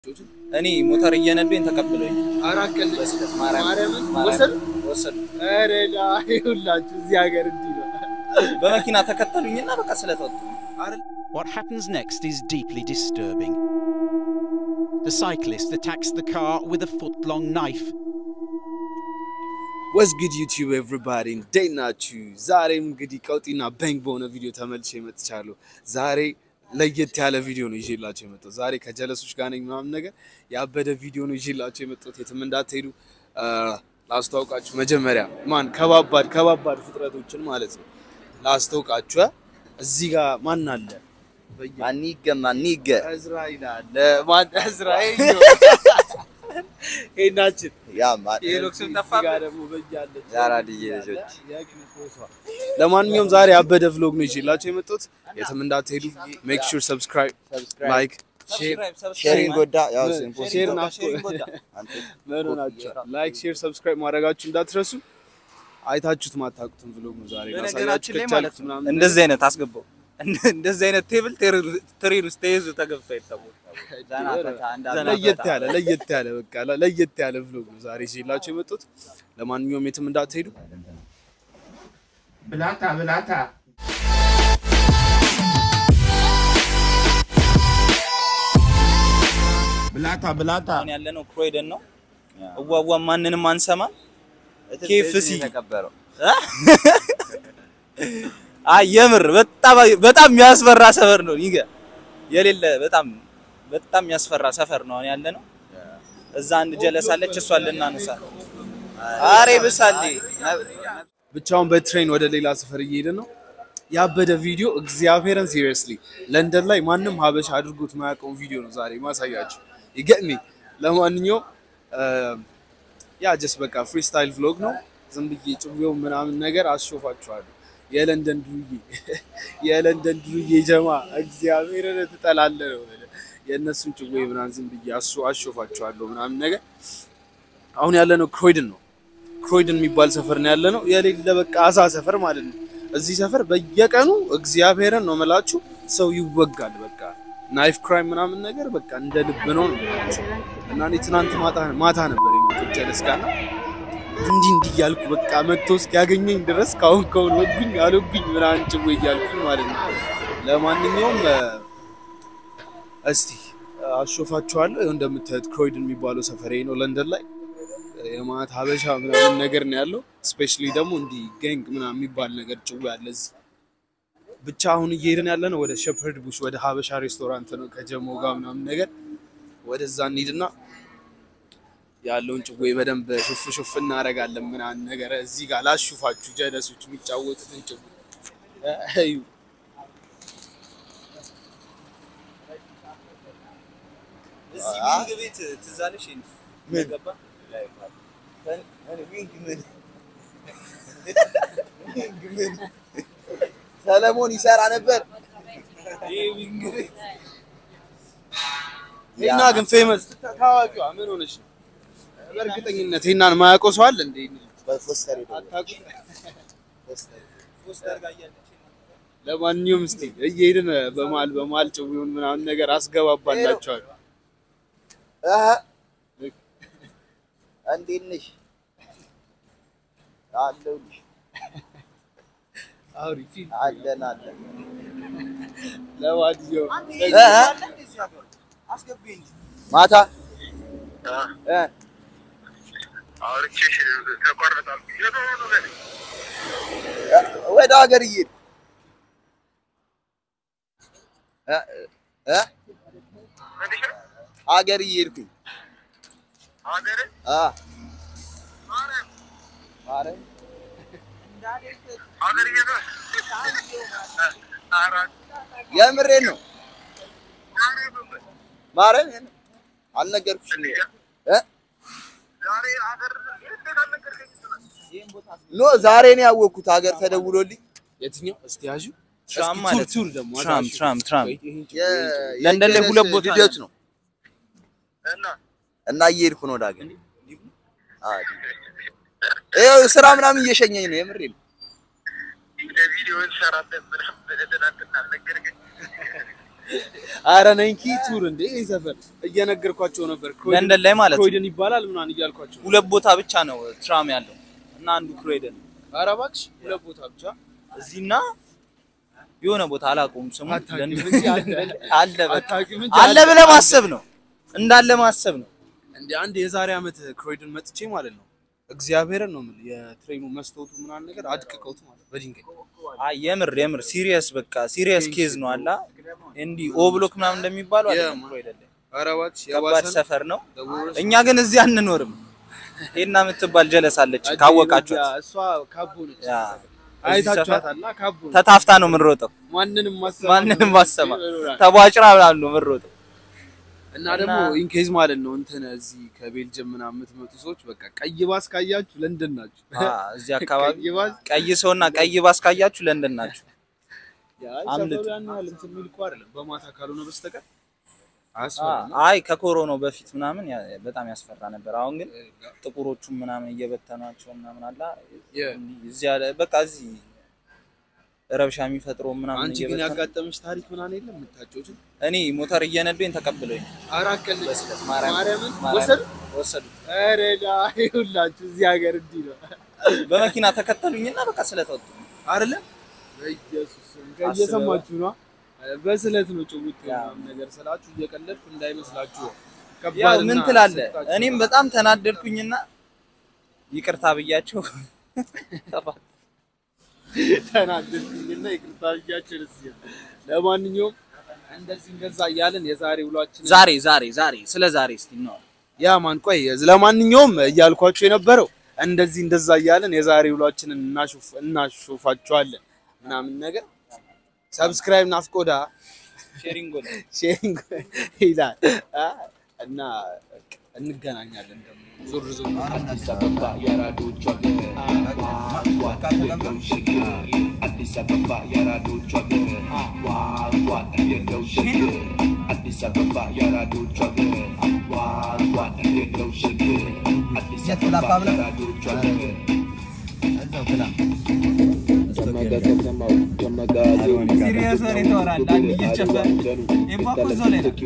እኔ ሞተር እየነዱኝ ተቀብለኝ አራት ቀን በስለት ማርያም ማርያምን ማርያም ወሰዱ። ወሰዱ። ኧረ ዳ ይሁላችሁ እዚህ ሀገር እንዲህ ነው። በመኪና ተከተሉኝና በቃ ስለተወጡ What happens next is deeply disturbing. The cyclist attacks the car with a foot long knife. ወዝ ጉድ ዩቲዩብ ኤቭሪባዲ እንዴት ናችሁ? ዛሬም እንግዲህ ቀውጢና ባንግ በሆነ ቪዲዮ ተመልሼ መጥቻለሁ። ዛሬ ለየት ያለ ቪዲዮ ነው ይዤላችሁ የመጣሁት። ዛሬ ከጀለሶች ጋር ነኝ ምናምን ነገር ያበደ ቪዲዮ ነው ይዤላችሁ የመጣሁት። የትም እንዳትሄዱ አ፣ ላስተዋውቃችሁ። መጀመሪያ ማን ከባባድ ከባባድ ፍጥረቶችን ማለት ነው ላስተዋውቃችሁ። እዚህ ጋር ማን አለ? ማኒገ ማኒገ እዝራኤል አለ። ማን እዝራኤል ነው? ሄናችን የሎክስም እዚህ ጠፋብህ? ጋር ደግሞ በያለች የአራድዬ ልጆች። ለማንኛውም ዛሬ ያበደ vlog ነው ይዤላችሁ የመጣሁት። የትም እንዳትሄዱ ሜክ ሹር ሰብስክራይብ፣ ላይክ፣ ሼር ሼሪንግ ጎዳ ያው ሼር ናፍቆ ምን ሆናችሁ? ላይክ፣ ሼር፣ ሰብስክራይብ ማድረጋችሁ እንዳትረሱ። አይታችሁት ማታውቁትን vlog ነው ዛሬ በነገራችን ላሳያችሁ ላይ ከቻልኩት ማለት ነው ምናምን እንደዚህ አይነት አስገባው እንደዚህ አይነት ቴብል ትሬን ውስጥ ተይዞ ተገብቶ አይታወቅም። ለየት ያለ ለየት ያለ በቃ ለየት ያለ vlog ነው ዛሬ ይዤላችሁ የመጣሁት። ለማንኛውም የትም እንዳትሄዱ ብላታ ብላታ ብላታ ብላታ አሁን ያለነው ክሮይደን ነው። እዋዋ ማንንም አንሰማም። ኬፍሲ ተቀበረው አይ የምር በጣም በጣም የሚያስፈራ ሰፈር ነው። ይገ የሌለ በጣም በጣም የሚያስፈራ ሰፈር ነው አሁን ያለነው። እዛ አንድ ጀለሳለች እሷን ልናነሳ አሬ ብሳሌ ብቻውን በትሬን ወደ ሌላ ሰፈር እየሄደ ነው። ያበደ ቪዲዮ እግዚአብሔርን ሲሪየስሊ ለንደን ላይ ማንም ሀበሻ አድርጎት ማያውቀውን ቪዲዮ ነው ዛሬ ማሳያችሁ። ይገጥሚ ለማንኛውም ያ ጀስት በቃ ፍሪስታይል ቭሎግ ነው። ዝም ብዬ ጭዌው ምናምን ነገር አስሾፋችኋለሁ። የለንደን ዱርዬ የለንደን ዱርዬ ጀማ እግዚአብሔርን ትጠላለህ ነው የእነሱን ጭዌ ምናምን ዝም ብዬ አሱ አሾፋችኋለሁ ምናምን ነገር አሁን ያለነው ክሮይድን ነው። ክሮይድን የሚባል ሰፈር ነው ያለነው። የሌለ በቃ አሳ ሰፈር ማለት ነው። እዚህ ሰፈር በየቀኑ እግዚአብሔርን ነው መላችሁ ሰው ይወጋል። በቃ ናይፍ ክራይም ምናምን ነገር በቃ እንደ ልብ ነው ነው የምላችሁ። እና እኔ ትናንት ማታ ማታ ነበር የመጡት ጀለስ ጋር እና እንዲህ እንዲህ እያልኩ በቃ መጥቶ እስኪያገኘኝ ድረስ ካሁን ካሁን ወጉኝ አልወጉኝ ምናምን ጭዌ እያልኩኝ ማለት ነው። ለማንኛውም እ፣ እስቲ አሾፋችኋለሁ። ይኸው እንደምታዩት ክሮይድን የሚባለው ሰፈር ይሄ ነው ለንደን ላይ የማት ሀበሻ ምናምን ነገር ነው ያለው። ስፔሻሊ ደግሞ እንዲህ ጋንግ ምናምን የሚባል ነገር ጭው ያለ እዚህ ብቻ አሁን እየሄድን ያለ ነው ወደ ሸፐርድ ቡሽ ወደ ሀበሻ ሬስቶራንት ነው ከጀሞ ጋር ምናምን ነገር ወደዛ እንሂድና ያለውን ጭዌ በደንብ ሹፍ ሹፍ እናደርጋለን ምናምን ነገር እዚህ ጋር ላሹፋችሁ ጀለሶች የሚጫወቱትን ጭዌ እዩ። እዚህ ዊንግ ቤት ትዝ አለሽ? ምን ገባ? ሰለሞን ይሰራ ነበር። ይሄ ዊንግ ቤት ሄና ግን ፌመስ ታዋቂዋ ምን ሆነች ነው? በእርግጠኝነት ሄናን ማያውቀው ሰው አለ እንዴ? በፎስተር ሄዶ አታውቁም? ፖስተር ጋር እያለች ለማንኛውም እስቲ እየሄድን በመሀል በመሀል ጭዊውን ምናምን ነገር አስገባባላችኋል። አህ እንዴት ነሽ? አለሁልሽ። አውሪ ፊል አለን አለን። ለማንኛውም ማታ እ ወደ ሀገር እየሄድኩ እ እ ሀገር እየሄድኩኝ አ ማርያም የምሬን ነው። ማርያም አልነገርኩሽም እ ኖ ዛሬ ነው ያወቅኩት። ሀገር ተደውሎልኝ የትኛው እስቲ ያዡ ትራም እስኪ ማለት ቱር ቱር ደግሞ ትራም አዳሽ። ትራም ትራም ቆይ ይሄን ጭዌ የ- ለንደን ላይ የጀለስ ሁለት ቦታ ልደት ነው እና እየሄድኩ ነው ወደ ሀገር። አ ይኸው ስራ ምናምን እየሸኘኝ ነው። የምሬን ነው። ቪዲዮ እንሰራለን ምናምን ብለህ ትናንትና አልነገርከኝ? አረ ናይኪ ቱር እንዴ ይሄ ሰፈር እየነገርኳቸው ነበር። ክሮይደን- ለንደን ላይ ማለት ነው። ክሮይደን ይባላል ምናምን እያልኳቸው ሁለት ቦታ ብቻ ነው ትራም ያለው እና አንዱ ክሮይደን ነው። ኧረ እባክሽ ሁለት ቦታ ብቻ እዚህና የሆነ ቦታ አላውቀውም ስሙ አታውቂም ለንደን- እንጂ አለ። አለ በቃ አታውቂም እንጂ አለ ብለህ ማሰብ ነው እንዳለ ማሰብ ነው። እንደ አንድ የዛሬ ዓመት ክሮይደን መጥቼ ማለት ነው እግዚአብሔርን ነው የምልህ የትሬኑ መስታወቱ ምናምን ነገር አድቅቀውት ማለት በድንጋይ አይ የምር የምር ሲሪየስ በቃ ሲሪየስ ኬዝ ነው አላ እንዲህ ኦ ብሎክ ምናምን እንደሚባለው አይደለም የማ- ክሮይደን ላይ ኧረ እባክሽ ከባድ የባሰ ነው። ሰፈር ነው። The worst እኛ ግን እዚህ አንኖርም። ሄና የምትባል ጀለሳለች ካወቃችኋት እሷ ካቦ ነች ያ አይታችኋታልና ካቦ ነች ተታፍታ ነው የምንሮጠው። ማንንም ማሰማ ማንንም ማሰማ ተቧጭራ ምናምን ነው የምንሮጠው። እና ደግሞ ኢንኬዝ ማለት ነው እንትን እዚህ ከቤልጅየም ምናምን የምትመጡ ሰዎች በቃ ቀይ ባስ ካያችሁ ለንደን ናችሁ። አ እዚህ አካባቢ ቀይ ባስ ቀይ ሰውና ቀይ ባስ ካያችሁ ለንደን ናችሁ። ያ አምልጥ። ሰፈሩ ያን ያህል እንትን የሚል እኮ አይደለም በማታ ካልሆነ በስተቀር አ አያስፈራም። አይ ከኮሮናው በፊት ምናምን ያ- በጣም ያስፈራ ነበር። አሁን ግን ጥቁሮቹም ምናምን እየበተኗቸው ምናምን አላ የ- እዚህ ያለ በቃ እዚህ ረብሻ የሚፈጥረው ምናምን አንቺ ግን እየበተኑ ያጋጠመሽ ታሪክ ምናምን የለም የምታጫውች? እኔ ሞተር እየነዱኝ ተቀብለኝ አራት ቀን ማርያም- ማርያምን ማርያም ወሰዱ። ወሰዱት። ኧረ ዳ ይሁላችሁ እዚህ ሀገር እንዲህ ነው በመኪና ተከተሉኝና በቃ ስለተወጡ አይደለ? በኢየሱስ ስም እየሰማችሁ ነው። በስለት ነው ጭውውት ምናምን ነገር ስላችሁ እየቀለድኩ እንዳይመስላችሁ። ያው ከባድና ምን ትላለህ? ስልጣችሁ እኔም በጣም ተናደድኩኝና ይቅርታ ብያቸው ተናደድኩኝና ይቅርታ ብያችሁ ደስ ይላል። ለማንኛውም እንደዚህ እንደዛ እያልን የዛሬ ውሏችን ዛሬ ዛሬ ዛሬ ስለ ዛሬ እስቲ ነው ያ ማን ቆይ ለማንኛውም እያልኳችሁ የነበረው እንደዚህ እንደዛ እያልን የዛሬ ውሏችንን እናሾፍ እናሾፋችኋለን ምናምን ነገር ሰብስክራይብ ናፍቆዳ ሼሪንግ ጎል ሼሪንግ ይላል አ? እና በቃ እንገናኛለን ደግሞ ዞር ዞር አዲስ አበባ የራዶች ሀገር ዋው ችግር አዲስ አበባ የራዶች ሀገር ዋው የለው ችግር አዲስ አበባ የራዶች ሀገር ዋው የለው ችግር አዲስ አበባ የራዶች ሀገር ጀመጋ ከተማው ጀመጋ ሲሪየስ ወሬ ታወራለህ። አንድ እየጨፈረ ኤምባኮ እዛው ላይ ነው።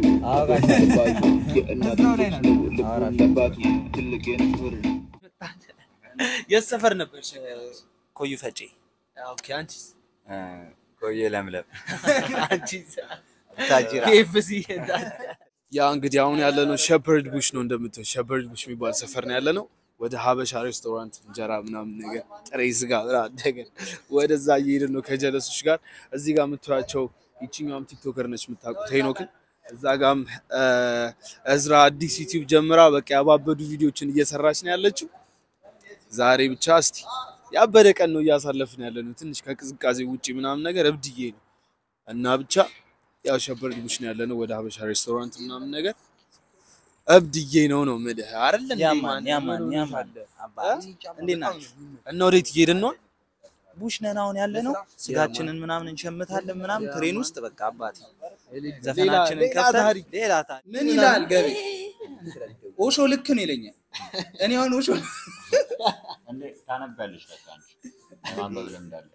የት ሰፈር ነበርሽ ኮዩ ፈጬ ኦኬ አንቺስ ቆየ ለምለም አንቺስ ታጅራ ኬኤፍሲ ያ እንግዲህ አሁን ያለነው ሸፐርድ ቡሽ ነው እንደምትለው ሸፐርድ ቡሽ የሚባል ሰፈር ነው ያለነው ወደ ሀበሻ ሬስቶራንት እንጀራ ምናምን ነገር ጥሬ ስጋ ምናምን ነገር ወደዛ እየሄድን ነው ከጀለሶች ጋር እዚህ ጋር የምታያቸው ይችኛዋም ቲክቶከር ነች የምታውቁት ሄኖክን እዛ ጋም እዝራ አዲስ ዩቲዩብ ጀምራ በቃ ያባበዱ ቪዲዮችን እየሰራች ነው ያለችው ዛሬ ብቻ እስቲ ያበደ ቀን ነው እያሳለፍን ያለ ነው ትንሽ ከቅዝቃዜ ውጪ ምናምን ነገር እብድዬ ነው እና ብቻ ያው ሸፐርድ ቡሽ ነው ያለነው ወደ ሀበሻ ሬስቶራንት ምናምን ነገር እብድዬ ነው ነው የምልህ አይደል እንዴ? ያማን ማን- ያማን ምን ያማን ሆነሻል? አባት እንዴት ናችሁ? እና ወዴት እየሄድን ነው? ቡሽ ነን አሁን ያለ ነው። ስጋችንን ምናምን እንሸምታለን ምናምን ትሬን ውስጥ በቃ አባቴ ዘፈናችንን ሌላ ከፍተን ታሪክ። ሌላ ታሪክ ምን ይላል ገቢ ኦሾ ልክ ነው ይለኛል። እኔ አሁን ኦሾ እንዴ ታነቢያለሽ በቃ አንቺ የማንበብ ልምድ አለ።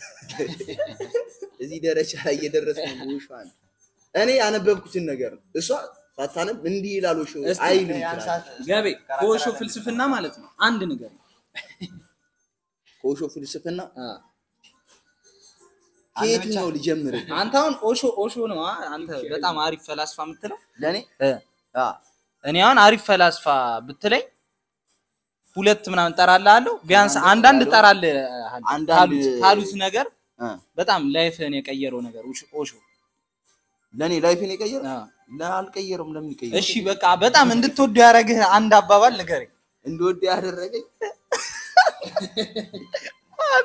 እዚህ ደረጃ ላይ እየደረስን ነው። ውሿን እኔ ያነበብኩትን ነገር ነው። እሷ ሳታነብ እንዲህ ይላል ውሾ አይልም ትላለች። ገቤ ከኦሾ ፍልስፍና ማለት ነው አንድ ነገር ከውሾ ፍልስፍና ከየትኛው ልጀምር? አንተ አሁን ኦሾ ኦሾ ነው አ? አንተ በጣም አሪፍ ፈላስፋ የምትለው ለእኔ እ አ፣ እኔ አሁን አሪፍ ፈላስፋ ብትለኝ ሁለት ምናምን ጠራልሃለሁ። ቢያንስ አንዳንድ ጠራልህ አንዳንድ- ካሉት ካሉት ነገር አ፣ በጣም ላይፍህን የቀየረው ነገር ኦሾ- ኦሾ ለእኔ ላይፌን የቀየረ አ። አልቀየረም። ለምን ይቀየር? እሺ በቃ በጣም እንድትወዱ ያደረግህ አንድ አባባል ንገረኝ። እንደወደ ያደረገኝ አቁ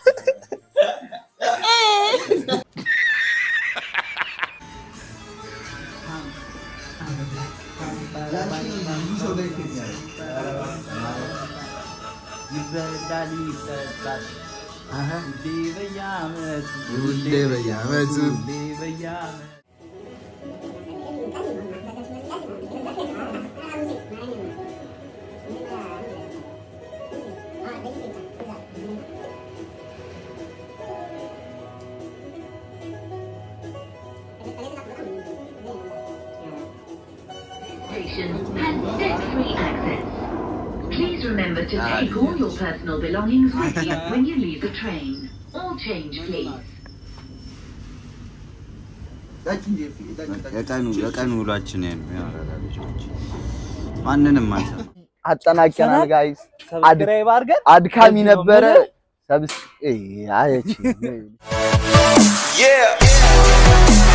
ይበላል ይጠጣል ሁሌ በየዓመቱ ሁሌ በየዓመቱ ሁሌ በየዓመቱ Thank you. has step-free access. Please remember to take all your personal belongings with you when you leave the train. All change, please. የቀኑ የቀኑ ውሏችን ይሄ ነው። የአራዳ ልጆች ማንንም አንሰማ አጠናቀናል ጋይስ። ሰብስክራይብ አድርገን አድካሚ እዚህ ነው ነበረ። የምልህ። ሰብስ አየች Yeah.